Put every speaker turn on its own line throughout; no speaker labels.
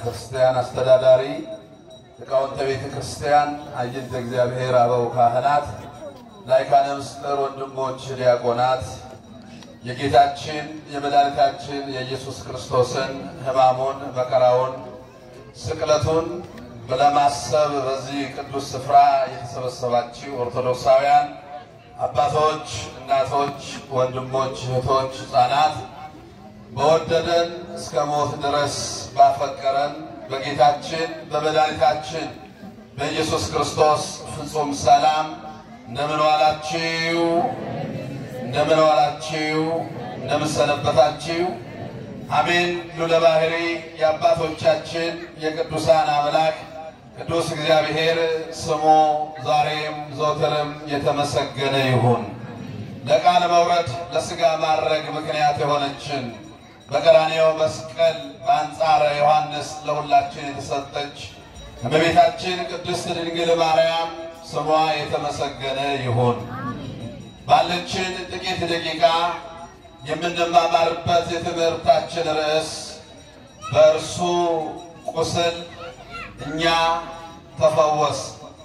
ክርስቲያን አስተዳዳሪ፣ ሊቃውንተ ቤተ ክርስቲያን፣ አይንተ እግዚአብሔር አበው ካህናት፣ ላይካነ ምስጢር ወንድሞች ዲያቆናት የጌታችን የመድኃኒታችን የኢየሱስ ክርስቶስን ሕማሙን መከራውን ስቅለቱን ለማሰብ በዚህ ቅዱስ ስፍራ የተሰበሰባችሁ ኦርቶዶክሳውያን አባቶች፣ እናቶች፣ ወንድሞች፣ እህቶች፣ ሕፃናት በወደደን እስከ ሞት ድረስ ባፈቀረን በጌታችን በመድኃኒታችን በኢየሱስ ክርስቶስ ፍጹም ሰላም እንደምን ዋላችሁ? እንደምን ዋላችሁ? እንደምን ሰነበታችሁ? አሜን። ሉለ ባሕሪ የአባቶቻችን የቅዱሳን አምላክ ቅዱስ እግዚአብሔር ስሙ ዛሬም ዘወትርም የተመሰገነ ይሁን። ለቃል መውረድ ለሥጋ ማድረግ ምክንያት የሆነችን በቀራንዮው መስቀል በአንጻረ ዮሐንስ ለሁላችን የተሰጠች እመቤታችን ቅድስት ድንግል ማርያም ስሟ የተመሰገነ ይሁን። ባለችን ጥቂት ደቂቃ የምንማማርበት የትምህርታችን ርዕስ በእርሱ ቁስል እኛ ተፈወስ።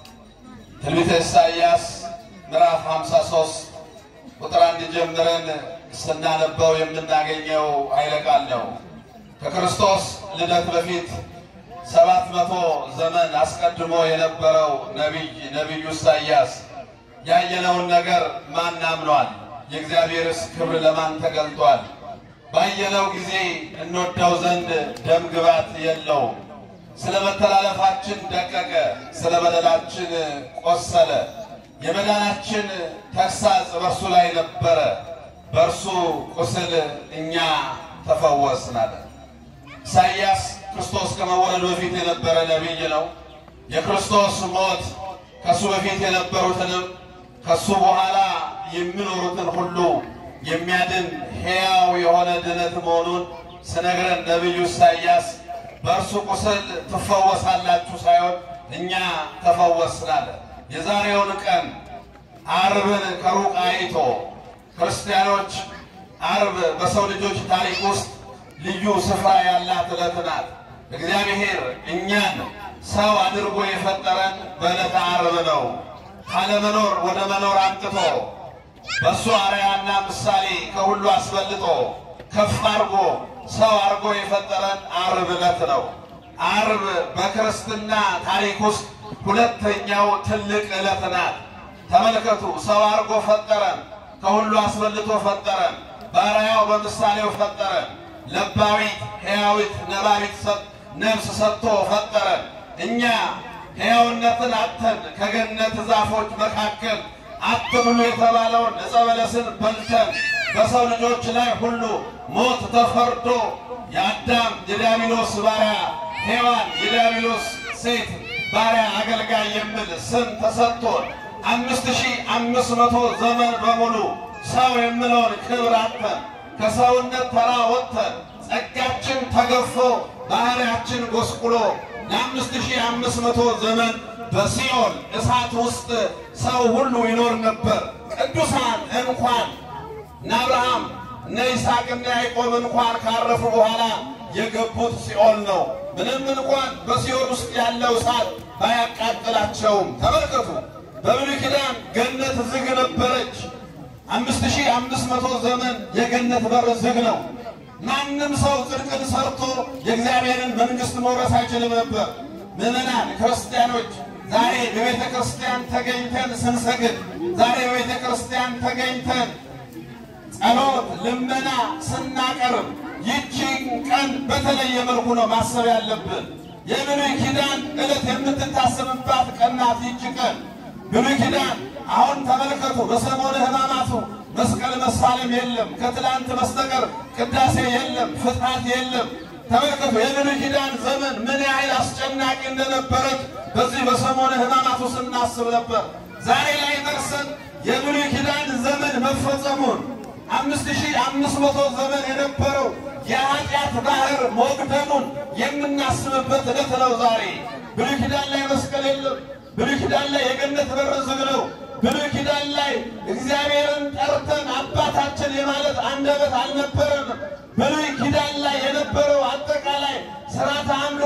ትንቢተ ኢሳይያስ ምዕራፍ 53 ቁጥር አንድ ጀምረን ስናነበው የምናገኘው ኃይለ ቃል ነው። ከክርስቶስ ልደት በፊት ሰባት መቶ ዘመን አስቀድሞ የነበረው ነቢይ ነቢዩ ኢሳይያስ ያየነውን ነገር ማን አምኗል? የእግዚአብሔርስ ክብር ለማን ተገልጧል? ባየነው ጊዜ እንወደው ዘንድ ደም ግባት የለውም። ስለ መተላለፋችን ደቀቀ፣ ስለ በደላችን ቆሰለ። የመዳናችን ተግሣጽ በእርሱ ላይ ነበረ፣ በእርሱ ቁስል እኛ ተፈወስን አለ። ኢሳይያስ ክርስቶስ ከመወለዱ በፊት የነበረ ነቢይ ነው። የክርስቶስ ሞት ከእሱ በፊት የነበሩትንም ከእሱ በኋላ የሚኖሩትን ሁሉ የሚያድን ሕያው የሆነ ድነት መሆኑን ስነግረን ነቢዩ ኢሳይያስ በእርሱ ቁስል ትፈወሳላችሁ ሳይሆን እኛ ተፈወስን አለ። የዛሬውን ቀን ዓርብን ከሩቅ አይቶ ክርስቲያኖች ዓርብ በሰው ልጆች ታሪክ ውስጥ ልዩ ስፍራ ያላት ዕለት ናት። እግዚአብሔር እኛን ሰው አድርጎ የፈጠረን በዕለተ ዓርብ ነው። ካለመኖር ወደ መኖር አምጥቶ በእሱ አርአያና ምሳሌ ከሁሉ አስበልጦ ከፍ አድርጎ ሰው አድርጎ የፈጠረን ዓርብ ዕለት ነው። ዓርብ በክርስትና ታሪክ ውስጥ ሁለተኛው ትልቅ ዕለት ናት። ተመልከቱ፣ ሰው አድርጎ ፈጠረን፣ ከሁሉ አስበልጦ ፈጠረን፣ በአርአያው በምሳሌው ፈጠረን። ለባዊት ሕያዊት ነባቢት ነፍስ ሰጥቶ ፈጠረን። እኛ ሕያውነትን አጥተን ከገነት ዛፎች መካከል አትብሉ የተባለውን ዕፀ በለስን በልተን በሰው ልጆች ላይ ሁሉ ሞት ተፈርዶ የአዳም የዲያብሎስ ባሪያ ሔዋን የዲያብሎስ ሴት ባሪያ አገልጋይ የሚል ስም ተሰጥቶን አምስት ሺህ አምስት መቶ ዘመን በሙሉ ሰው የምለውን ክብር አጥተን ከሰውነት ተራ ወጥተን ጸጋችን ተገፎ ባህሪያችን ጎስቁሎ ለአምስት ሺህ አምስት መቶ ዘመን በሲኦል እሳት ውስጥ ሰው ሁሉ ይኖር ነበር። ቅዱሳን እንኳን እነ አብርሃም እነ ይስሐቅና ያዕቆብ እንኳን ካረፉ በኋላ የገቡት ሲኦል ነው። ምንም እንኳን በሲኦል ውስጥ ያለው እሳት ባያቃጥላቸውም፣ ተመልከቱ በብሉይ ኪዳን ገነት ዝግ ነበረች። አምስት ሺህ አምስት መቶ ዘመን የገነት በር ዝግ ነው። ማንም ሰው ጽድቅን ሰርቶ የእግዚአብሔርን መንግሥት መውረስ አይችልም ነበር። ምዕመናን ክርስቲያኖች ዛሬ በቤተ ክርስቲያን ተገኝተን ስንሰግድ፣ ዛሬ በቤተ ክርስቲያን ተገኝተን ጸሎት፣ ልመና ስናቀርብ ይቺን ቀን በተለየ መልኩ ነው ማሰብ ያለብን። የብሉይ ኪዳን ዕለት የምትታሰብባት ቀን ናት ይቺ ቀን። ብሉይ ኪዳን አሁን ተመልከቱ፣ በሰሞነ ሕማማቱ መስቀል መሳለም የለም። ከትላንት በስተቀር ቅዳሴ የለም፣ ፍትሐት የለም። ተመልከቱ የብሉይ ኪዳን ዘመን ምን ያህል አስጨናቂ እንደነበረች በዚህ በሰሞነ ሕማማቱ ስናስብ ነበር። ዛሬ ላይ ደርሰን የብሉይ ኪዳን ዘመን መፈጸሙን አምስት ሺህ አምስት መቶ ዘመን የነበረው የኃጢአት ባህር መቅደሙን የምናስብበት ዕለት ነው ዛሬ። ብሉይ ኪዳን ላይ መስቀል የለም። ብሉይ ኪዳን ላይ የገነት በር ዝግ ነው። ብሉይ ኪዳን ላይ እግዚአብሔርን ጠርተን አባታችን የማለት አንደበት አልነበረንም። ብሉይ ኪዳን ላይ የነበረው አጠቃላይ ስርዓተ አምልኮ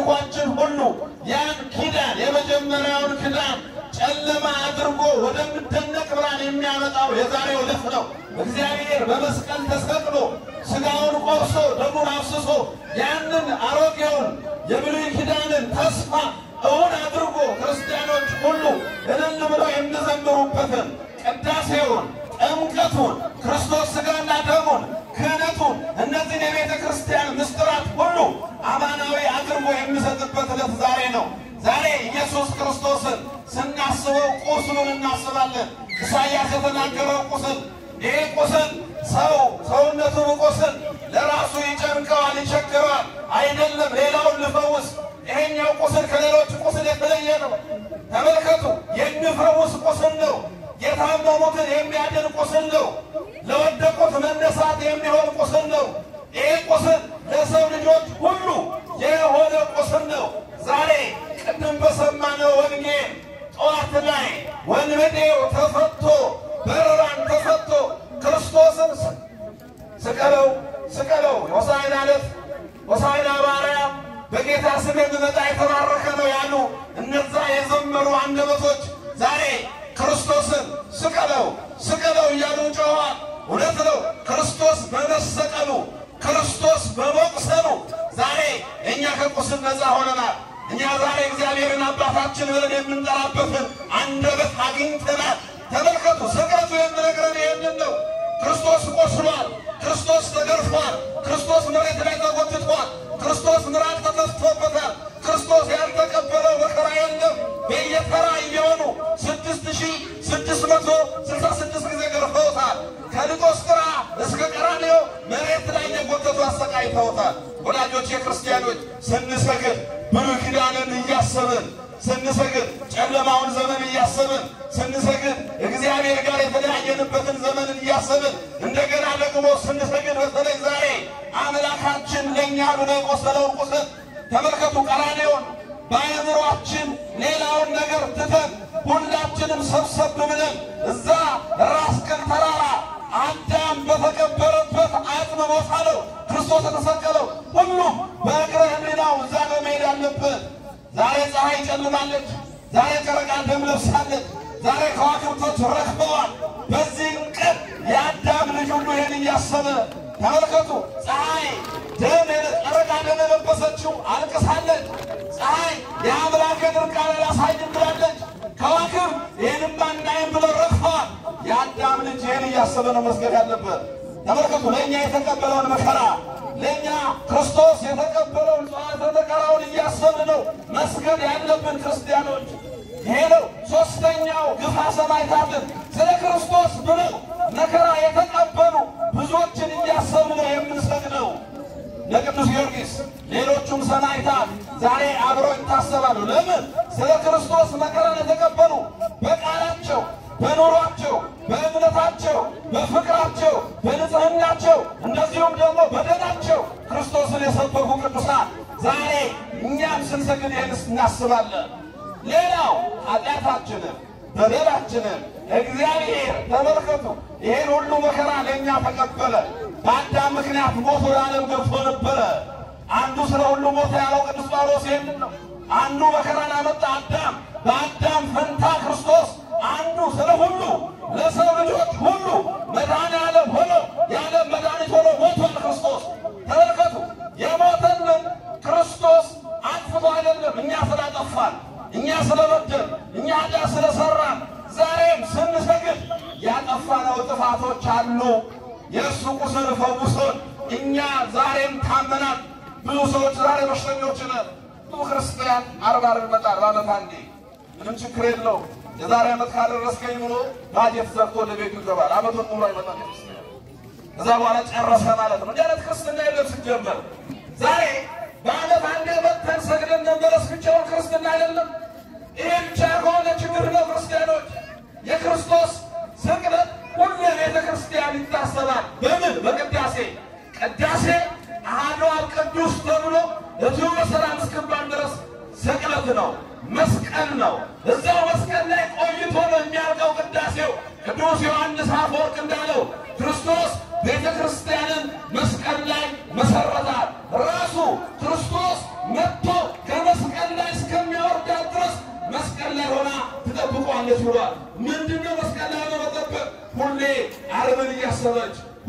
አምልኳችን ሁሉ ያን ኪዳን የመጀመሪያውን ኪዳን ጨለማ አድርጎ ወደሚደነቅ ብርሃን የሚያመጣው የዛሬው ዕለት ነው። እግዚአብሔር በመስቀል ተሰቅሎ ሥጋውን ቆርሶ ደሙን አፍስሶ ያንን አሮጌውን የብሉይ ኪዳንን ተስፋ እውን አድርጎ ክርስቲያኖች ሁሉ እልል ብለው የሚዘምሩበትን ቅዳሴውን፣ ጥምቀቱን፣ ክርስቶስ ሥጋና ደሙን፣ ክህነቱን እነዚህን የቤተ ክርስቲያን ምስጢራት ሁሉ አማናዊ አድርጎ የሚሰጥበት ዕለት ዛሬ ነው። ዛሬ ኢየሱስ ክርስቶስን ስናስበው ቁስሉን እናስባለን። ኢሳይያስ የተናገረው ቁስል ይሄ ቁስል ሰው ሰውነቱን ቁስል ለራሱ ይጨንቀዋል፣ ይቸግረዋል። አይደለም ሌላውን ልፈውስ ይሄኛው ቁስል ከሌሎች ቁስል የተለየ ነው። ተመልከቱ፣ የሚፈውስ ቁስል ነው። የታመሙትን የሚያድን ቁስል ነው። ለወደቁት መነሳት የሚሆን ቁስል ነው። ይሄ ቁስል ለሰው ልጆች ሁሉ የሆነ ቁስል ነው። ዛሬ ቅድም በሰማነው ወንጌል ጠዋት ላይ ወንበዴው ተፈቶ በርራን ተፈቶ ክርስቶስን ስቀለው ስቀለው ሆሳዕና ዕለት ሆሳዕና በአርያም በጌታ ስም የሚመጣ የተባረከ ነው ያሉ እነዛ የዘመሩ አንደበቶች ዛሬ ክርስቶስን ስቀለው ስቀለው እያሉ ጮኸዋል። እውነት ነው። ክርስቶስ በመሰቀሉ ክርስቶስ በመቁሰሉ ዛሬ እኛ ከቁስል ነፃ ሆነናል። እኛ ዛሬ እግዚአብሔርን አባታችን ብለን የምንጠራበትን አንደበት አግኝተናል። ተመልከቱ፣ ስቅለቱ የሚነግረን ይህንን ነው። ክርስቶስ ቆስሏል። ክርስቶስ ተገርፏል። ክርስቶስ መሬት ላይ ተጎትቷል። ክርስቶስ ምራቅ ተተፍቶበታል። ክርስቶስ ያልተቀበለው መከራ የለም። በየተራ እየሆኑ ስድስት ሺህ ስድስት መቶ ስልሳ ስድስት ጊዜ ገርፈውታል። ከሊጦስጥራ እስከ ቀራንዮ መሬት ላይ የጎተቱ አሰቃይተውታል። ወዳጆች የክርስቲያኖች ስንሰግድ ብሉይ ኪዳንን እያሰብን ስንሰግድ ጨለማውን ዘመን እያሰብን ስንሰግድ እግዚአብሔር ጋር የተለያየንበትን ዘመንን እያሰብን እንደገና ደግሞ ስንሰግድ በተለይ ዛሬ አምላካችን ለእኛ ብሎ የቆሰለውን ቁስል ተመልከቱ። ቀራንዮን በአእምሯችን ሌላውን ነገር ትተን ሁላችንም ሰብሰብ ብለን እዛ ራስ ቅል ተራራ አዳም በተቀበረበት አጥም ቦታ ነው ክርስቶስ የተሰቀለው። ሁሉም በእግረ ሕሊናው እዛ ነው መሄድ አለበት። ዛሬ ፀሐይ ጨልማለች። ዛሬ ጨረቃ ደም ለብሳለች። ዛሬ ከዋክብቶች ረክበዋል። በዚህም ቀን የአዳም ልጅ ሁሉ ይህን እያሰበ ተመልከቱ። ፀሐይ ደም ጨረቃ ደም የለበሰችው አልቅሳለች። ፀሐይ የአምላክን እርቃን አላሳይም ብላለች። ከዋክብ ይህንማ እናይም ብለው ረክፈዋል። የአዳም ልጅ ይህን እያሰበ ነው መስገድ ያለበት። ተመልከቱ ለእኛ የተቀበለውን መከራ ለእኛ ክርስቶስ የተቀበለውን ጽዋዕተ መከራውን እያሰብን ነው መስገድ ያለብን ክርስቲያኖች። ይሄ ነው ሦስተኛው ግፋ ሰማዕታትን ስለ ክርስቶስ ብለው መከራ የተቀበሉ ብዙዎችን እያሰብን ነው የምንሰግደው። ለቅዱስ ጊዮርጊስ ሌሎቹም ሰማዕታት ዛሬ አብረው ይታሰባሉ። ለምን? ስለ ክርስቶስ መከራን የተቀበሉ በቃላቸው በኑሯቸው በእምነታቸው በፍቅራቸው በንጽህናቸው እንደዚሁም ደግሞ በደናቸው ክርስቶስን የሰበኩ ቅዱሳን ዛሬ እኛም ስንሰግድ ይህን እናስባለን። ሌላው ኃጢአታችንን በደላችንን እግዚአብሔር ተመልከቱ፣ ይህን ሁሉ መከራ ለእኛ ተቀበለ። በአዳም ምክንያት ሞት ወደ ዓለም ገብቶ ነበረ። አንዱ ስለ ሁሉ ሞት ያለው ቅዱስ ጳውሎስ ይህንን ነው። አንዱ መከራን አመጣ አዳም። በአዳም ፈንታ ክርስቶስ አንዱ ስለ ሁሉ ለሰው ልጆች ሁሉ መድኃኔ ዓለም ሆኖ የዓለም መድኃኒት ሆኖ ሞቷል ክርስቶስ። ተመልከቱ የሞተልን ክርስቶስ አጥፍቶ አይደለም፣ እኛ ስላጠፋን፣ እኛ ስለበደል፣ እኛ ኃጢአት ስለሰራን ዛሬም ስንሰግድ ያጠፋነው ጥፋቶች አሉ። የእሱ ቁስል ፈውሶን እኛ ዛሬም ታመናል። ብዙ ሰዎች ዛሬ በሽተኞች ነን። ብዙ ክርስቲያን አርባ ዓርብ ይመጣል በዓመት አንዴ ምንም ችግር የለው። የዛሬ ዓመት ካደረስከኝ ብሎ ባጀት ዘግቶ ለቤቱ ይገባል። ዓመቱን ሙሉ አይመጣም ክርስቲያን። ከዛ በኋላ ጨረሰ ማለት ነው። እንዲህ አይነት ክርስትና የለም ሲጀመር። ዛሬ በዓመት አንዴ መጥተን ሰግደን መመለስ ብቻውን ክርስትና አይደለም። ይሄ ብቻ ከሆነ ችግር ነው። ክርስቲያኖች የክርስቶስ ስቅለት ሁሉ ቤተ ክርስቲያን ይታሰባል። በምን በቅዳሴ ቅዳሴ አሐዱ አብ ቅዱስ ተብሎ እዚሁ በሰላም እስክባል ድረስ ስቅለት ነው፣ መስቀል ነው። እዛው መስቀል ላይ ቆይቶ ነው የሚያልቀው ቅዳሴው። ቅዱስ ዮሐንስ አፈወርቅ እንዳለው ክርስቶስ ቤተ ክርስቲያንን መስቀል ላይ መሰረታል። ራሱ ክርስቶስ መጥቶ ገና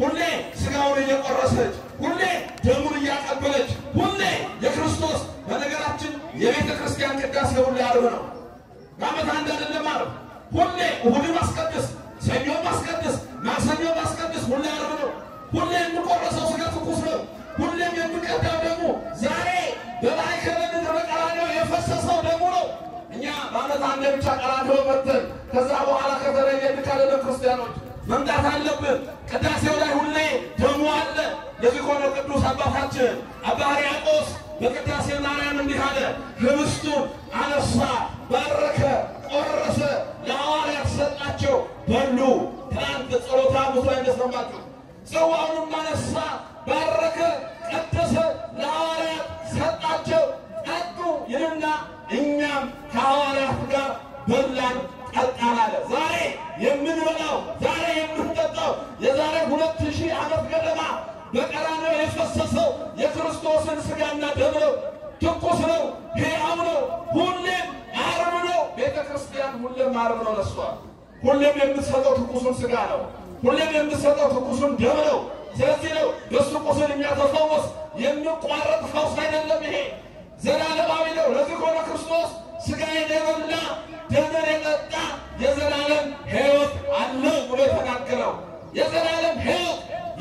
ሁሌ ስጋውን እየቆረሰች፣ ሁሌ ደሙን እያቀበለች፣ ሁሌ የክርስቶስ በነገራችን የቤተ ክርስቲያን ቅዳሴ ሁሌ ዓርብ ነው። በዓመት አንድ አይደለም ዓርብ። ሁሌ እሑድን ማስቀድስ፣ ሰኞ ማስቀድስ፣ ማክሰኞ ማስቀድስ፣ ሁሌ ዓርብ ነው። ሁሌ የሚቆረሰው ስጋ ትኩስ ነው። ሁሌም የሚቀዳው ደግሞ ዛሬ በማዕከለ ምድር በቀራንዮ የፈሰሰው ደሙ ነው። እኛ በዓመት አንዴ ብቻ ቀራንዮ መጥተን ከዛ በኋላ ከተለየን ካለነ ክርስቲያኖች መምጣት አለብን። ቅዳሴው ላይ ሁሌ ደሙ አለ። ለዚህ ከሆነ ቅዱስ አባታችን አባ ሕርያቆስ በቅዳሴ ማርያም እንዲህ አለ። ህብስቱን አነሳ፣ ባረከ፣ ቆረሰ፣ ለሐዋርያት ሰጣቸው፣ በሉ። ትናንት ጸሎተ ሐሙስ ላይ እንደሰማችሁ ጽዋውንም አነሳ፣ ባረከ፣ ቀደሰ፣ ለሐዋርያት ሰጣቸው፣ ጠጡ ይልና እኛም ከሐዋርያት ጋር በላን ጠጣን አለ። ዛሬ የምንበላው ዛሬ የምንጠጣው የዛሬ ሁለት ሺህ ዓመት ገደማ በቀራንዮ የፈሰሰው የክርስቶስን ሥጋና ደም ነው። ትኩስ ነው፣ ሕያው ነው፣ ሁሌም ዓርብ ነው። ቤተ ክርስቲያን ሁሌም ዓርብ ነው ለሷ። ሁሌም የምትሰጠው ትኩሱን ሥጋ ነው። ሁሌም የምትሰጠው ትኩሱን ደም ነው። ስለዚህ ነው በሱ ቁስል የሚያተፈወስ የሚቋረጥ ፈውስ አይደለም። ይሄ ዘላለማዊ ነው። ለዚህ ከሆነ ክርስቶስ ሥጋዬን የበላ ደሜን የጠጣ የዘላለም ሕይወት አለው ብሎ የተናገረው የዘላለም ሕይወት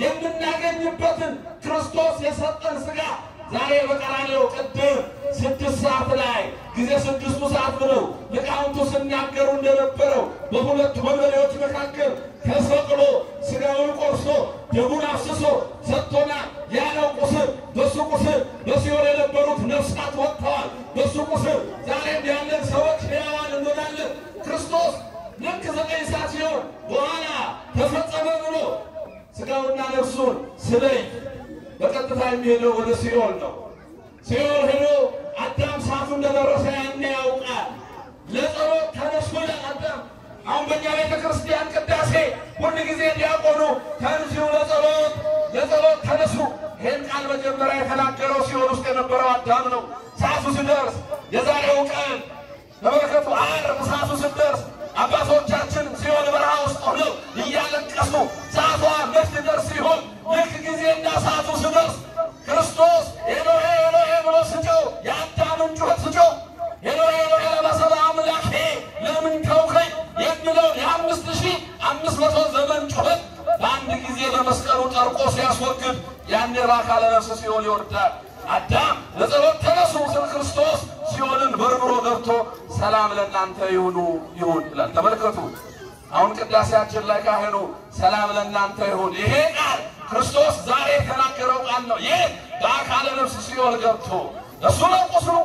የምናገኝበትን ክርስቶስ የሰጠን ሥጋ ዛሬ በቀራንዮ ቅድም ስድስት ሰዓት ላይ ጊዜ ስድስቱ ሰዓት ብለው ሊቃውንቱ ሲናገሩ እንደነበረው በሁለት ወንበዴዎች መካከል ተሰቅሎ ሥጋውን ቆርሶ ደሙን አፍስሶ ሰጥቶናል። ያለው ቁስል በሱ ቁስል በሲኦል የነበሩት ነፍሳት ወጥተዋል። በሱ ቁስል ዛሬም ያለን ሰዎች ሕያዋን እንሆናለን። ክርስቶስ ልክ ዘጠኝ ሰዓት ሲሆን በኋላ ተፈጸመ ብሎ ሥጋውና ነፍሱን ስለይ በቀጥታ የሚሄደው ወደ ሲኦል ነው። ሲኦል ሄዶ አዳም ሰዓቱ እንደደረሰ ያኔ ያውቃል። ለጸሎት ተነሱ ይላል አዳም። አሁን በእኛ ቤተ ክርስቲያን ቅዳሴ ሁል ጊዜ ዲያቆኑ ተንሥኡ ለጸሎት ለጸሎት ተነሱ። ይህን ቃል መጀመሪያ የተናገረው ሲኦል ውስጥ የነበረው አዳም ነው። ሰዓቱ ሲደርስ የዛሬው ቀን ተመልከቱ። ዓርብ ሰዓቱ ሲደርስ አባቶቻችን ሲኦል በረሃ ውስጥ ሆነው እያለቀሱ ሰዓቷ መች ሊደርስ ሲሆን ልክ ጊዜና ሰዓቱ ሲደርስ ክርስቶስ ኤሎሄ ኤሎሄ ብሎ ስጮህ የአዳምን ጩኸት ስጮህ ኤሎሄ ኤሎሄ ለማ ሰበቅታኒ ለምን ተውከኝ የሚለውን የአምስት ሺህ አምስት መቶ ዘመን ጩኸት በአንድ ጊዜ በመስቀሉ ጠርቆ ሲያስወግድ ያኔ በአካለ ነፍስ ሲኦል ይወርዳል። አዳም ለጸሎት ተነሱ ስል ክርስቶስ ሲኦልን በርብሮ ገብቶ ሰላም ለእናንተ ይሁኑ ይሁን ይላል። ተመልከቱ። አሁን ቅዳሴያችን ላይ ካህኑ ሰላም ለእናንተ ይሁን ይሄ ቃል ክርስቶስ ዛሬ የተናገረው ቃል ነው። ይህ በአካለ ነፍስ ሲኦል ገብቶ እሱ ነው ቁስሉ፣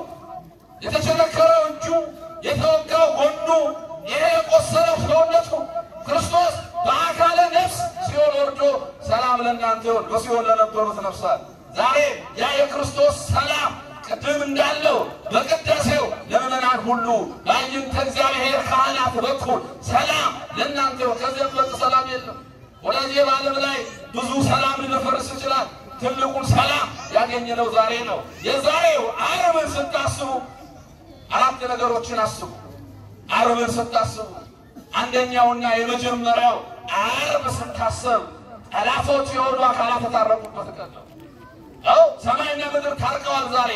የተቸነከረው እጁ፣ የተወጋው ጎኑ፣ ይሄ የቆሰለው ሰውነቱ ክርስቶስ በአካለ ነፍስ ሲኦል ወርዶ ሰላም ለእናንተ ይሁን በሲኦል ለነበሩት ነፍሳት ዛሬ ያ የክርስቶስ ሰላም ቅድም እንዳለው በቅዳሴው ለምእመናን ሁሉ በአይንተ እግዚአብሔር ካህናት በኩል ሰላም ለእናንተ ይሁን። ከዚህ በለጠ ሰላም የለም። ወደዚህ በዓለም ላይ ብዙ ሰላም ሊደፈርስ ይችላል። ትልቁን ሰላም ያገኘነው ዛሬ ነው። የዛሬው ዓርብን ስታስቡ አራት ነገሮችን አስቡ። ዓርብን ስታስቡ አንደኛውና የመጀመሪያው ዓርብ ስታሰብ ጠላቶች የሆኑ አካላት የታረቁበት ቀን ነው። አው ሰማይና ምድር ታርቀዋል። ዛሬ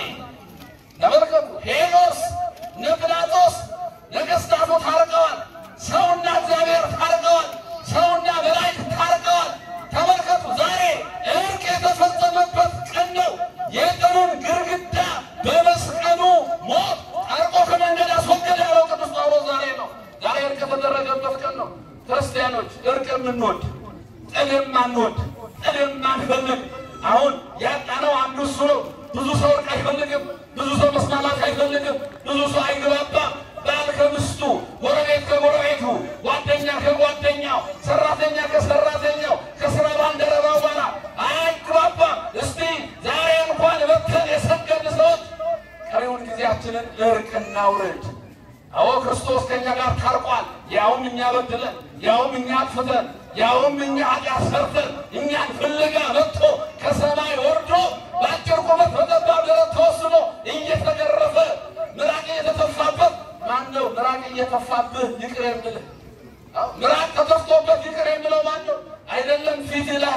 ተመልከቱ። ሄኖስ እነ ጲላጦስ ነገሥታቱ ታርቀዋል። ሰውና እግዚአብሔር ታርቀዋል። ሰውና መላእክት ታርቀዋል። ተመልከቱ። ዛሬ እርቅ የተፈጸመበት ቀን ነው። የቀኑን ግርግዳ በመስቀሉ ሞት ጠርቆ ከመንገድ አስወገደ ያለው ቅዱስ ጳውሎስ ዛሬ ነው። ዛሬ እርቅ የተደረገበት ቀን ነው። ክርስቲያኖች እርቅ የምንወድ ጥል የማንወድ ጥል የማንፈልግ አሁን ያጣነው አንዱ እሱ ነው። ብዙ ሰው እርቅ አይፈልግም። ብዙ ሰው መስማማት አይፈልግም። ብዙ ሰው አይግባባም። ባል ከሚስቱ፣ ጎረቤት ከጎረቤቱ፣ ጓደኛ ከጓደኛው፣ ሰራተኛ ከሰራተኛው፣ ከስራ ባልደረባው ጋር አይግባባም። እስቲ ዛሬ እንኳን በተን የሰገድ ሰዎች ቀሪውን ጊዜያችንን እርቅ እናውርድ። አዎ ክርስቶስ ከእኛ ጋር ታርቋል። ያውም እኛ በድለን፣ ያውም እኛ አጥፍተን፣ ያውም እኛ ኃጢአት ሰርተን እኛን ፍለጋ መጥቶ ከሰማይ ወርዶ በአጭር ቁመት በጠባብ ደረት ተወስኖ እየተገረፈ ምራቅ እየተተፋበት ማን ነው? ምራቅ እየተፋብህ ይቅር የምልህ ምራቅ ተተፍቶበት ይቅር የምለው ማን ነው? አይደለም ፊት ላይ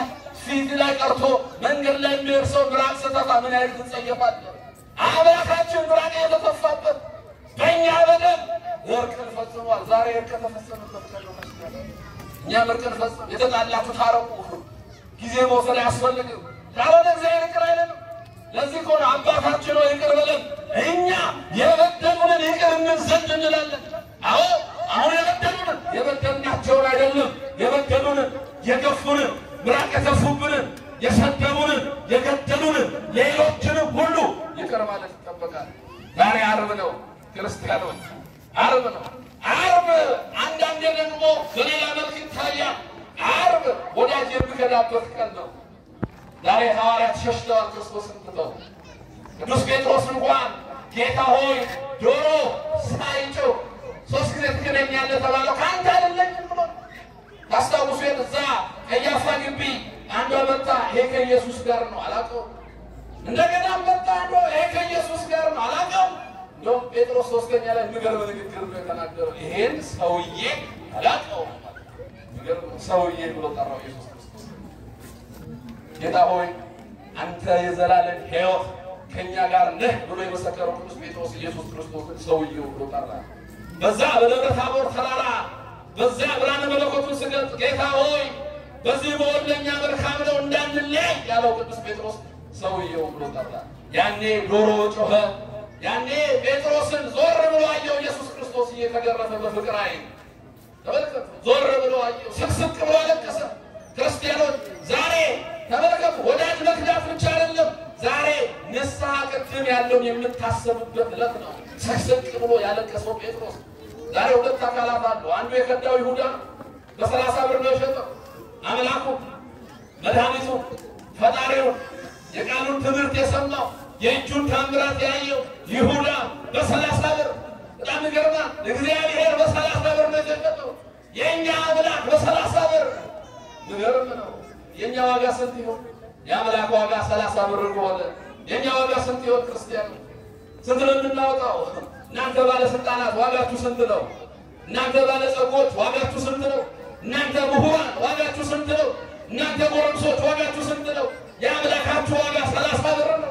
ፊት ላይ ቀርቶ መንገድ ላይ የሚሄድ ሰው ምራቅ ስተፋ ምን ያህል ትጸየፋለህ? አምላካችን ምራቅ የተተፋበት በእኛ በደል እርቅን ፈጽሟል። ዛሬ እርቅ ተፈጸመበት ቀን ነው መስቀል። እኛም እርቅን ፈጽም የተጣላችሁ ታረቁ። ጊዜ መውሰድ አያስፈልግም። ካልሆነ እግዚአብሔር ይቅር አይለንም። ለዚህ ከሆነ አባታችን ሆይ ይቅር በለን እኛ የበደሉንን ይቅር እንል ዘንድ እንላለን። አዎ አሁን የበደሉንን የበደልናቸውን አይደለም የበደሉንን የገፉንን ምራቅ የተፉብንን የሰደቡንን የገደሉንን ሌሎችንም ሁሉ ይቅር ማለት ይጠበቃል። ዛሬ ዓርብ ነው ክርስቲያኖች፣ ዓርብ ነው። ዓርብ አንዳንዴ ደግሞ በሌላ መልክ ይታያል። ዓርብ ወዳጅ የሚከዳበት ቀን ነው። ዛሬ ሐዋርያት ሸሽተዋል ክርስቶስን ትተው። ቅዱስ ጴጥሮስ እንኳን ጌታ ሆይ ዶሮ ሳይጮህ ሶስት ጊዜ ትክደኛለህ ተባለው ከአንተ አይደለኝም ብሎ ታስታውሱ የለ እዛ ቀያፋ ግቢ አንዷ መጣ፣ ይሄ ከኢየሱስ ጋር ነው አላውቀውም። እንደገና መጣ አንዷ ይሄ ከኢየሱስ ጋር ነው አላውቀውም። እንደውም ጴጥሮስ ሶስተኛ ላይ የሚገርም ንግግር ነው የተናገረው። ይሄን ሰውዬ አላውቀውም፣ የሚገርም ሰውዬ ብሎ ጠራው ኢየሱስ ክርስቶስ። ጌታ ሆይ አንተ የዘላለም ሕይወት ከእኛ ጋር ነህ ብሎ የመሰከረው ቅዱስ ጴጥሮስ ኢየሱስ ክርስቶስን ሰውዬው ብሎ ጠራ። በዛ በደብረ ታቦር ተራራ በዚያ ብርሃነ መለኮቱን ስገልጥ ጌታ ሆይ በዚህ በወል ለእኛ መልካም ነው እንዳንለያይ ያለው ቅዱስ ጴጥሮስ ሰውየው ብሎ ጠራ። ያኔ ዶሮ ጮኸ። ያኔ ጴጥሮስን ዞር ብሎ አየው ኢየሱስ ክርስቶስ እየተገረፈ በፍቅር ዓይን ተመልከቱ። ዞር ብሎ አየው፣ ስቅስቅ ብሎ አለቀሰ። ክርስቲያኖች ዛሬ ተመልከቱ፣ ወዳጅ መክዳት ብቻ አይደለም። ዛሬ ንስሐ ቅድም ያለውን የምታሰቡበት ዕለት ነው። ስቅስቅ ብሎ ያለቀሰው ጴጥሮስ ዛሬ ሁለት አካላት አሉ። አንዱ የከዳው ይሁዳ ነው። በሰላሳ ብር ነው የሸጠው አምላኩ መድኃኒቱ ፈጣሪው የቃሉን ትምህርት የሰማው የእጁን ታምራት ያየው ይሁዳ በሰላሳ ብር በጣም ይገርማል። እግዚአብሔር በሰላሳ ብር ነው የሸጠው። የእኛ አምላክ በሰላሳ ብር ይገርም ነው። የእኛ ዋጋ ስንት ይሆን? የአምላክ ዋጋ ሰላሳ ብር ከሆነ የእኛ ዋጋ ስንት ይሆን? ክርስቲያኑ ስንት ነው የምናወጣው? እናንተ ባለስልጣናት ዋጋችሁ ስንት ነው? እናንተ ባለጸጎች ዋጋችሁ ስንት ነው? እናንተ ምሁራን ዋጋችሁ ስንት ነው? እናንተ ጎረምሶች ዋጋችሁ ስንት ነው? የአምላካችሁ ዋጋ ሰላሳ ብር ነው።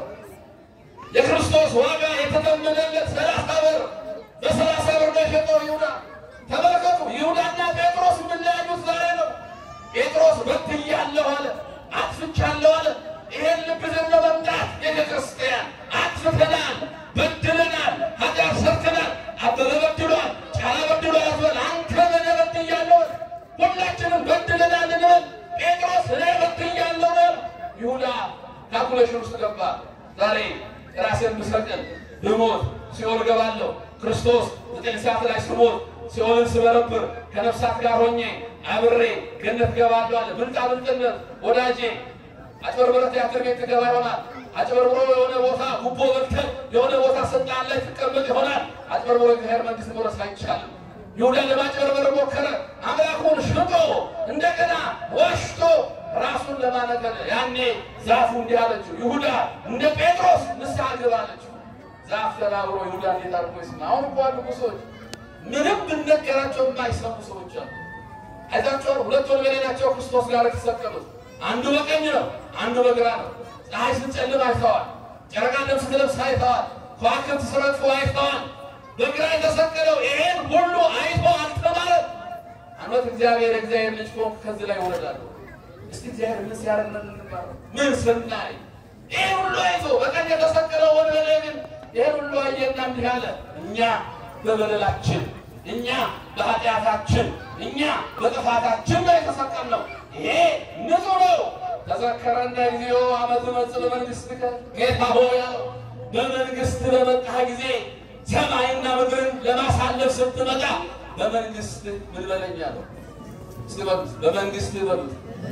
የክርስቶስ ዋጋ የተተመነለት ሰላሳ ብር በሰላሳ ብር ነው የሸጠው ይሁዳ። ተመልከቱ፣ ይሁዳና ጴጥሮስ የምንለያዩት ዛሬ ነው። ጴጥሮስ በድያለሁ አለ፣ አጥፍቻለሁ አለ። ይሄን ልብ ዘን ለመምጣት ቤተ ክርስቲያን አጥፍተናል፣ በድለናል፣ ኃጢአት ሰርተናል። አበበ በድሏል፣ ጫላ በድሏል አትበል። አንተ በነ በድያለሁ አለ። ሁላችንም በድለናል እንበል። ጴጥሮስ እኔ በድያለሁ ነው። ይሁዳ ካልኩሌሽን ውስጥ ገባ። ዛሬ ራሴን ብሰቅል ብሞት ሲኦል እገባለሁ። ክርስቶስ ዘጠኝ ሰዓት ላይ ስሞት ሲኦልን ስበረብር ከነፍሳት ጋር ሆኜ አብሬ ገነት እገባለሁ አለ። ብልጣ ብልጥነት ወዳጄ አጭበርብረት ቲያትር ቤት ትገባ ይሆናል። አጭበርብሮ የሆነ ቦታ ጉቦ በልተህ የሆነ ቦታ ስልጣን ላይ ትቀመጥ ይሆናል። አጭበርብሮ የእግዚአብሔር መንግሥት መውረስ አይቻልም። ይሁዳ ለማጭበርበር ሞከረ። አምላኩን ሽጦ እንደገና ዋሽቶ ራሱን ለማነገር ያኔ ዛፉ እንዲህ አለችው፣ ይሁዳ እንደ ጴጥሮስ ንስሐ ግባ አለችው። ዛፍ ተናግሮ ይሁዳ እንዴት አድርጎ ይስማ? አሁን እኮ አሉ ሰዎች ምንም ብነገራቸው የማይሰሙ ሰዎች አሉ። አይታቸዋል። ሁለት ወንበዴ ናቸው ክርስቶስ ጋር የተሰቀሉት። አንዱ በቀኝ ነው፣ አንዱ በግራ ነው። ፀሐይ ስትጨልም አይተዋል። ጨረቃ ደም ስትለብስ አይተዋል። ከዋክብት ሲረግፉ አይተዋል። በግራ የተሰቀለው ይሄን ሁሉ አይቶ አልተማረም። አመት እግዚአብሔር እግዚአብሔር ልጅ ከሆንክ ከዚህ ላይ ወረዳለሁ። እስቲ እግዚአብሔር ምን ሲያደርግ ነው የምንማረው? ምን ስናይ ይሄን ሁሉ አይቶ በቀኝ የተሰቀለው ወንበዴ ግን ይሄን ሁሉ አየና እንዲህ አለ፣ እኛ በበደላችን እኛ በኃጢአታችን እኛ በጥፋታችን ነው የተሰቀልነው። ይሄ ንጹሕ ነው። ተዘከረነ ጊዜው አመት መጽእ በመንግሥትከ ጌታ ሆይ አለው። በመንግሥት በመጣህ ጊዜ ሰማይና ምድርን ለማሳለፍ ስትመጣ በመንግሥት ምን በለኝ አለው። እስቲ በሉት፣ በመንግሥት በሉት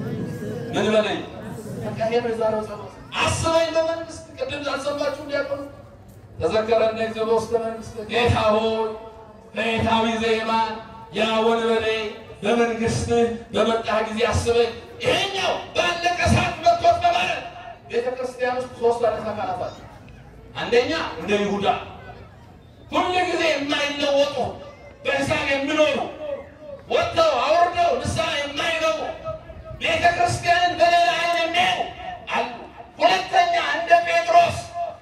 ምን በለኝ። በቃ ይሄ ነው የዛሬው ጸሎት። አስበኝ በመንግሥት ቅድም አልሰማችሁ እንዲያቆኑ ተዘከረነ ጊዜው በውስተ መንግሥት ጌታ ሆይ በጌታዊ ዘየማን ያ ወንበዴ በመንግስት በመጣህ ጊዜ አስበኝ። ይሄኛው ባለቀ ሰዓት መጥቶት በማለት ቤተ ክርስቲያን ውስጥ ሶስት አይነት አካላት አሉ። አንደኛ እንደ ይሁዳ ሁሉ ጊዜ የማይለወጡ በሂሳብ የሚኖሩ ወጥተው አውርደው ንስሐ የማይገቡ ቤተ ክርስቲያንን በሌላ ዓይን የሚያዩ አሉ። ሁለተኛ እንደ ጴጥሮስ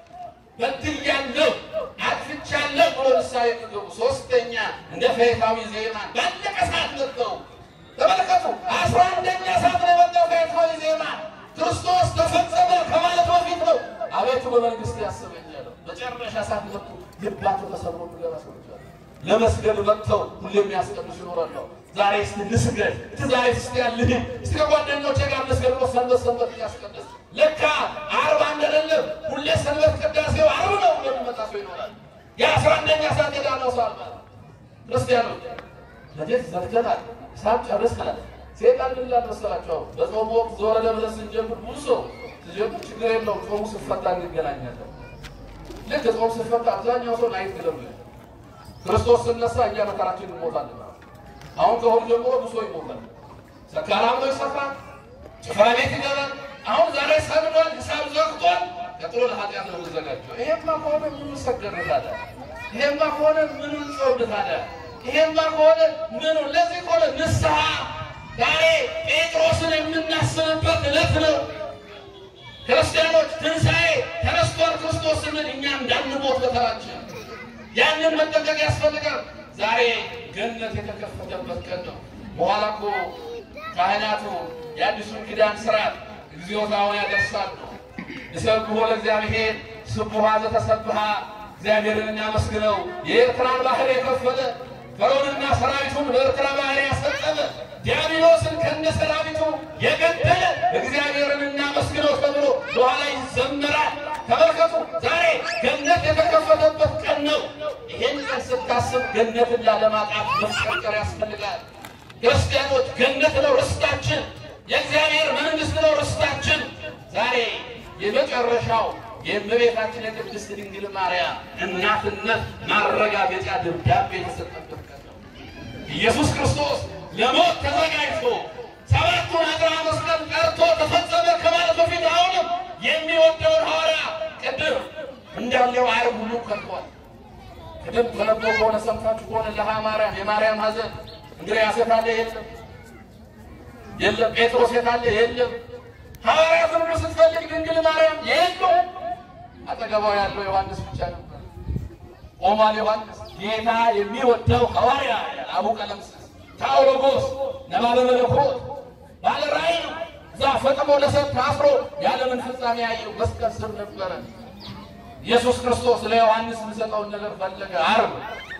በድያለሁ፣ አጥፍቻለሁ ብሎ ንስሐ የሚገቡ ሶስተኛ እንደ ፈይታዊ ዜማን ባለቀ ሰዓት መጥተው ተመልከቱ። አስራ አንደኛ ሰዓት ነው የመጣው ፈይታዊ ዜማን ክርስቶስ ተፈጸመ ከማለት በፊት ነው። አቤቱ በመንግስት ያስበኛል። መጨረሻ ሰዓት መጡ። ልባቸው ተሰብሮ የሚገባ ሰዎች አሉ። ለመስገድ መጥተው ሁሌ የሚያስቀድሱ ይኖራሉ። ዛሬ እስቲ ልስገድ እቲ ዛሬ እስቲ ያልህ እስቲ ከጓደኞቼ ጋር ልስገድ ብሎ ሰንበት ሰንበት እያስቀደስ ለካ አርብ አንደለም ሁሌ ሰንበት ቅዳሴው አርብ ነው የሚመጣ ሰው ይኖራል። የአስራ አንደኛ ሰዓት የዳነው ሰው አለ። ክርስቲያኖች ለጀት ዘግተናል፣ ሳብ ጨርሰናል። ሴጣን ምን ይላል መሰላቸው? በጾሙ ወቅት ዞረ ለብለን ስንጀምር ብዙ ሰው ስጀምር ችግር የለውም ጾሙ ስፈታ እንገናኛለን። ልክ ጾም ስፈታ አብዛኛው ሰው ናይት ግለም ክርስቶስ ስነሳ እኛ መከራችን እንሞታለን። አሁን ከሆድ ጀምሮ ብሶ ይሞታል። ሰካራም ነው ይሰፋል፣ ጭፈራ ቤት ይገባል። አሁን ዛሬ ሰምዷል፣ ሂሳብ ዘግቷል። ቀጥሎ ለኃጢአት ነው የምንዘጋጀው። ይሄማ ከሆነ ምን ሰገድ ታዲያ? ይሄማ ከሆነ ምን ጾም ታዲያ? ይሄማ ከሆነ ምን ለዚህ ከሆነ ንስሐ ዛሬ ጴጥሮስን የምናስብበት ዕለት ነው። ክርስቲያኖች ትንሣኤ ተነስቷል ክርስቶስ ስንል እኛ እንዳንሞት በተራችን ያንን መጠንቀቅ ያስፈልጋል። ዛሬ ገነት የተከፈተበት ቀን ነው። በኋላ እኮ ካህናቱ የአዲሱን ኪዳን ስርዓት እግዚኦታውን ያደርሳሉ። ይሰብሖ ለእግዚአብሔር ስቡሐ ዘተሰብሐ እግዚአብሔርን እናመስግነው። የኤርትራን ባህር የከፈለ ፈርዖንና ሰራዊቱን በኤርትራ ባህር ያሰጠመ ዲያብሎስን ከነ ሰራዊቱ የገደለ እግዚአብሔርን እናመስግነው ተብሎ በኋላ ይዘመራል። ተመልከቱ፣ ዛሬ ገነት የተከፈተበት ቀን ነው። ይሄን ቀን ስታስብ ገነትን ላለማጣት መፍቀርቀር ያስፈልጋል። ክርስቲያኖች ገነት ነው ርስታችን፣ የእግዚአብሔር መንግሥት ነው ርስታችን። ዛሬ የመጨረሻው የእመቤታችን የቅድስት ድንግል ማርያም እናትነት ማረጋገጫ ደብዳቤ የተሰጠበት ቀን ነው። ኢየሱስ ክርስቶስ ለሞት ተዘጋጅቶ ሰባቱን አግራ መስቀል ቀርቶ ተፈጸመ ከማለት በፊት አሁንም የሚወደውን ሐዋርያ ቅድም እንዳለው ዓርብ ሁሉ ከልኳል። ቅድም ተነቦ ከሆነ ሰምታችሁ ከሆነ ለሃ ማርያም የማርያም ሐዘን እንድርያስ የት አለ? የለም የለም። ጴጥሮስ የት አለ? የለም። ሐዋርያትን ሁሉ ስትፈልግ ድንግል ማርያም የለም። አጠገቧ ያለው ዮሐንስ ብቻ ነበር። ኦማል ዮሐንስ ጌታ የሚወደው ሐዋርያ አቡ ቀለምሲስ ታኦሎጎስ ነባበ መለኮት ባለ ራእይ ነው። እዛ ፈጥሞ ለሰብ ታስሮ የዓለምን ፍጻሜ ያየው መስቀል ስር ነበረ። ኢየሱስ ክርስቶስ ለዮሐንስ የሚሰጠውን ነገር ፈለገ። ዓርብ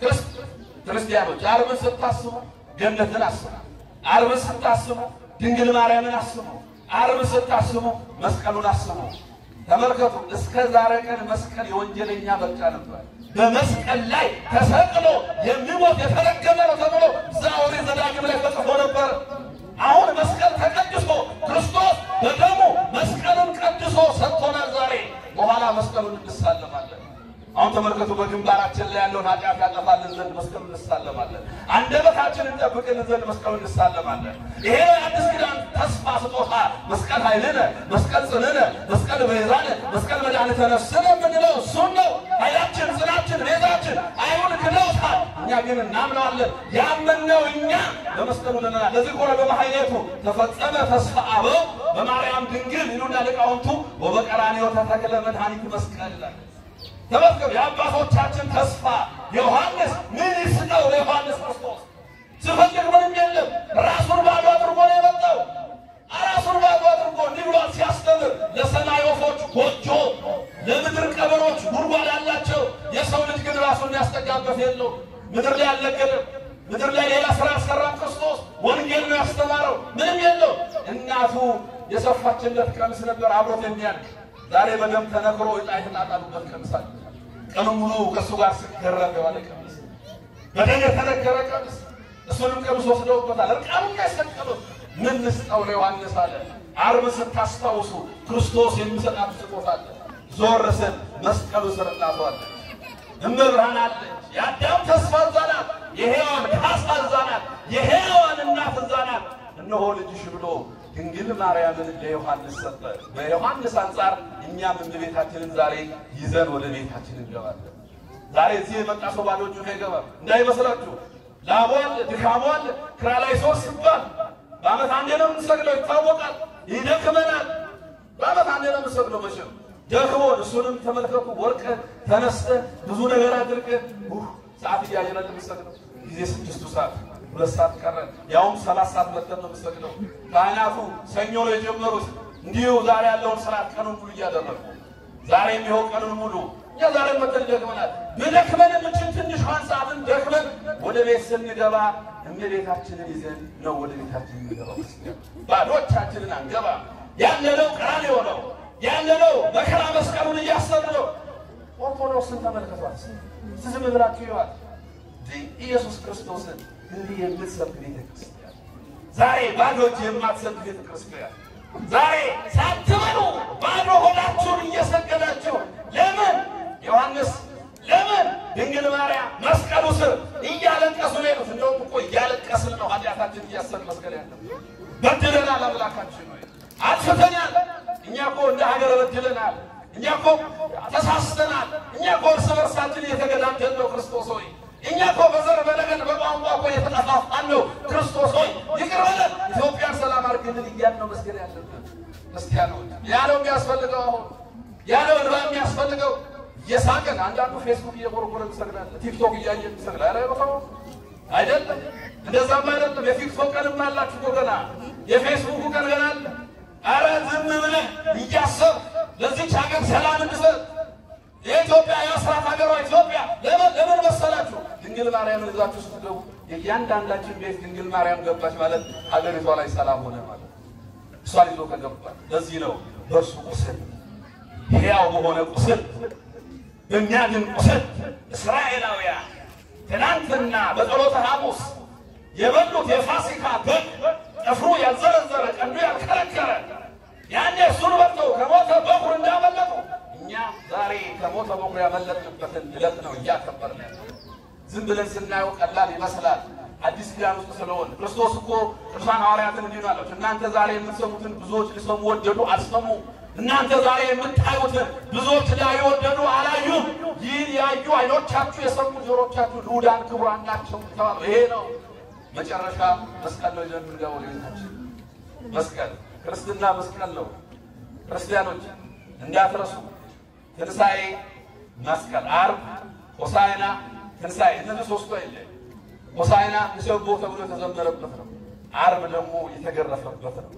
ክርስቲያኖች ዓርብን ስታስቡ ገነትን አስቡ። ዓርብን ስታስቡ ድንግል ማርያምን አስቡ። ዓርብን ስታስቡ መስቀሉን አስቡ። ተመልከቱ፣ እስከ ዛሬ ቀን መስቀል የወንጀለኛ መርጫ ነበር። በመስቀል ላይ ተሰቅሎ የሚሞት የተረገመ ነው ተብሎ እዛ ኦሪት ዘዳግም ላይ ተጽፎ ነበር። አሁን መስቀል ተቀድሶ ክርስቶስ በደሙ መስቀልን ቀድሶ ሰጥቶናል። ዛሬ በኋላ መስቀሉን እንሳለማለን። አሁን ተመልከቱ፣ በግንባራችን ላይ ያለውን ኃጢአት ያጠፋልን ዘንድ መስቀሉን እንሳለማለን። አንደበታችንን እንጠብቅልን ዘንድ መስቀሉን እንሳለማለን። ይሄ አዲስ ኪዳን ተስፋ ስጦታ መስቀል ኃይልነ፣ መስቀል ጽንዕነ፣ መስቀል ቤዛነ፣ መስቀል መድኃኒተ ነፍስነ የምንለው እሱን ነው። ኃይላችን፣ ጽናችን፣ ቤዛችን አይሁን ክደውታል። እኛ ግን እናምነዋለን። ያመንነው እኛ በመስቀሉ ነናል። ለዚህ ኮነ በማሕሌቱ ተፈጸመ ተስፋ አበው በማርያም ድንግል ይሉና ሊቃውንቱ ወበቀራንዮ ተተክለ መድኃኒት መስቀል ይላል። ተመዝገብ የአባቶቻችን ተስፋ ዮሐንስ ምን ይስጠው ለዮሐንስ ክርስቶስ ስፈልግ ምንም የለም። ራሱን ባዶ አድርጎ ነው የመጣው። ራሱን ባዶ አድርጎ እንዲህ ብሏል ሲያስተምር፣ ለሰማይ ወፎች ጎጆ፣ ለምድር ቀበሮች ጉድጓድ አላቸው። የሰው ልጅ ግን ራሱን የሚያስጠጋበት የለው። ምድር ላይ አልነገርም። ምድር ላይ ሌላ ስራ ያሰራም ክርስቶስ ወንጌል ነው ያስተማረው። ምንም የለው። እናቱ የሰፋችለት ቀሚስ ነበር አብሮት የሚያልቅ ዛሬ በደም ተነክሮ ዕጣ የተጣጣሉበት ቀሚስ አለ። ቀኑ ሙሉ ከእሱ ጋር ሲገረም የዋለ ቀሚስ፣ በደም የተነከረ ቀሚስ፣ እሱንም ቀሚስ ወስደውበታል። እርቃኑን ያሰቀሉት። ምን ልስጠው ለዮሐንስ አለ። ዓርብ ስታስታውሱ ክርስቶስ የሚሰጣት ስጦታ አለ። ዞር ስል መስቀሉ ስር እናቷ አለች፣ እመብርሃን አለች። የአዳም ተስፋ እዛ ናት። የሔዋን ካሳ እዛ ናት። የሔዋን እናት እዛ ናት። እነሆ ልጅሽ ብሎ ድንግል ማርያምን ለዮሐንስ ሰጠ። በዮሐንስ አንጻር እኛም እመቤታችንን ዛሬ ይዘን ወደ ቤታችን እንገባለን። ዛሬ እዚህ የመጣ ሰው ባዶ እጁን አይገባም እንዳይመስላችሁ። ላቡ አለ፣ ድካሙ አለ። ክራ ላይ ሶስት ሲባል በዓመት አንዴ ነው የምንሰግደው፣ ይታወቃል። ይደክመናል። በዓመት አንዴ ነው የምንሰግደው። መቼም ደክሞ እሱንም ተመልከቱ። ወርቅ ተነስተ ብዙ ነገር አድርገ ሰዓት እያየን ነው የምንሰግደው። ጊዜ ስድስቱ ሰዓት ሁለት ሰዓት ቀረ። ያውም ሰላት ሰዓት መተን ነው የምንሰግደው። ካህናቱ ሰኞ ነው የጀመሩት። እንዲሁ ዛሬ ያለውን ስርዓት ቀኑን ሙሉ እያደረጉ ዛሬ የሚሆን ቀኑን ሙሉ እኛ ዛሬ መተን ደክመናል። ብደክመን የምችል ትንሿን ሰዓትን ደክመን ወደ ቤት ስንገባ እመቤታችንን ይዘን ነው ወደ ቤታችን የምንገባው። ባዶቻችንን አንገባ። ያለነው ቀራንዮ ነው ያለነው መከራ መስቀሉን እያሰብን ነው። ኦርቶዶክስን ተመልከቷት። ዝም ብላችሁ ይዋል ኢየሱስ ክርስቶስን እንዲህ የምትሰብክ ቤተ ክርስቲያን ዛሬ ባዶ እጅ የማትሰብክ ቤተ ክርስቲያን ዛሬ ሳትበሉ ባዶ ሆዳችሁን እየሰገዳችሁ ለምን ዮሐንስ ለምን ድንግል ማርያም መስቀሉ ስር እያለቀሱ ነው የሄዱት። እንደውም እኮ እያለቀስን ነው ኃጢአታችን እያሰብን መስገድ ያለ በድለናል። አምላካችን ሆይ አጥፍተናል። እኛ እኮ እንደ ሀገር በድለናል። እኛ እኮ ተሳስተናል። እኛ እኮ እርስ በርሳችን እየተገዳደልን ነው። ክርስቶስ ሆይ እኛ እኮ በዘር በነገድ በቋንቋ እኮ የተጠፋፋን ነው። ክርስቶስ ሆይ ይቅር በለን፣ ኢትዮጵያን ሰላም አድርግልን እያልን ነው መስገድ ያለብን ክርስቲያኖች። ያ ነው የሚያስፈልገው። አሁን ያ ነው እንባ የሚያስፈልገው። እየሳቅን አንዳንዱ ፌስቡክ እየጎረጎረ ይሰግዳል፣ ቲክቶክ እያየ ይሰግዳል። ኧረ ቦታው አይደለም፣ እንደዛም አይደለም። የቲክቶክ ቀንም አላችሁ እኮ ገና፣ የፌስቡክ ቀን ገና አለ። ኧረ ዝም ብለህ እያሰብ ለዚች ሀገር ሰላም እንድሰጥ የኢትዮጵያ የአስራት ሀገሯ ኢትዮጵያ ለምን ለምን መሰላችሁ? ድንግል ማርያምን ይዛችሁ ስትገቡ የእያንዳንዳችን ቤት ድንግል ማርያም ገባች ማለት ሀገሪቷ ላይ ሰላም ሆነ ማለት እሷን ይዞ ከገባች። ለዚህ ነው በእርሱ ቁስል ሕያው በሆነ ቁስል በሚያድን ቁስል እስራኤላውያን ትናንትና በጸሎተ ሐሙስ የበሉት የፋሲካ በግ ጥፍሩ ያልዘረዘረ ቀንዱ ያልከረከረ ያኔ እሱን በልተው ከሞተ በኩር እንዳመለጡ እኛ ዛሬ ከሞተ በኩር ያመለጥንበትን ዕለት ነው እያከበርን ያለ። ዝም ብለን ስናየው ቀላል ይመስላል። አዲስ ኪዳን ውስጥ ስለሆነ ክርስቶስ እኮ ቅዱሳን ሐዋርያትን እንዲህ ነው አላቸው፣ እናንተ ዛሬ የምትሰሙትን ብዙዎች ሊሰሙ ወደዱ፣ አልሰሙ። እናንተ ዛሬ የምታዩትን ብዙዎች ላዩ ወደዱ፣ አላዩም። ይህን ያዩ ዓይኖቻችሁ የሰሙ ጆሮቻችሁ ልዑዳን ክቡራን ናቸው ተባሉ። ይሄ ነው መጨረሻ መስቀል ነው ይዘን የምንገባው ለቤታችን። መስቀል ክርስትና መስቀል ነው። ክርስቲያኖች እንዳትረሱ። ትንሣኤ፣ መስቀል፣ ዓርብ፣ ሆሳዕና፣ ትንሣኤ እነዚህ ሶስቱ አይለ ሆሳዕና ንሰቦ ተብሎ የተዘመረበት ነው። ዓርብ ደግሞ የተገረፈበት ነው።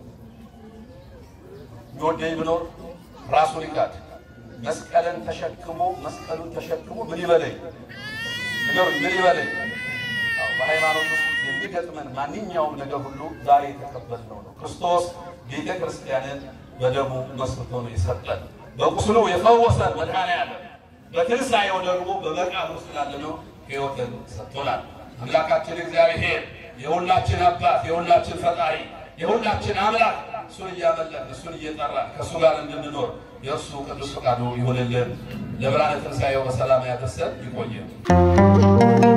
የሚወደኝ ብኖር ራሱን ይካድ መስቀልን ተሸክሞ መስቀሉን ተሸክሞ ምን ይበለኝ ንገሩኝ፣ ምን ይበለኝ? አዎ፣ በሃይማኖት ውስጥ የሚገጥመን ማንኛውም ነገር ሁሉ ዛሬ የተቀበልነው ነው። ክርስቶስ ቤተ ክርስቲያንን በደሙ መስርቶ ነው የሰጠን። በቁስሉ የፈወሰን መድኃኔዓለም በትንሣኤው ደግሞ በመቃብር ውስጥ ላለነው ሕይወትን ሰጥቶናል። አምላካችን እግዚአብሔር የሁላችን አባት የሁላችን ፈጣሪ የሁላችን አምላክ እሱን እያመለክን እሱን እየጠራን ከእሱ ጋር እንድንኖር የእሱ ቅዱስ ፈቃዱ ይሆንልን። ለብርሃነ ትንሣኤው በሰላም ያደርሰን። ይቆየን።